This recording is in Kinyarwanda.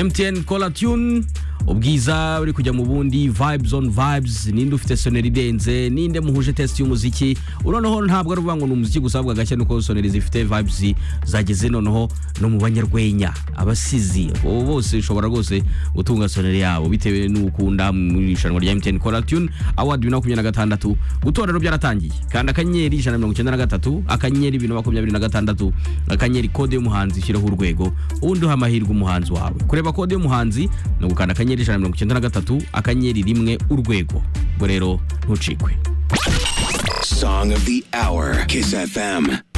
MTN Cola Tune ubwiza uri kujya mu bundi vibes on vibes ninde ufite soneri idenze ninde muhuje test y'umuziki noneho ntabwo ari uvuga ngo ni umuziki gusa ahubwo agashya nuko soneri zifite vibes zageze noneho no mu banyarwenya abasizi abo bose ushobora rwose gutunga soneri yabo bitewe n'ukunda mu irushanwa rya MTN Cola Tune Award 2026 gutora rero byaratangiye kanda akanyenyeri ijana na mirongo icyenda na gatatu akanyenyeri ibintu makumyabiri na gatandatu akanyenyeri kode y'umuhanzi shyiraho urwego ubundi uha amahirwe umuhanzi wawe kureba kode y'umuhanzi ni ugukanda akanyenyeri akanyenyeri ijana na mirongo icyenda na gatatu akanyenyeri rimwe urwego ubwo rero ntucikwe Song of the hour. Kiss FM.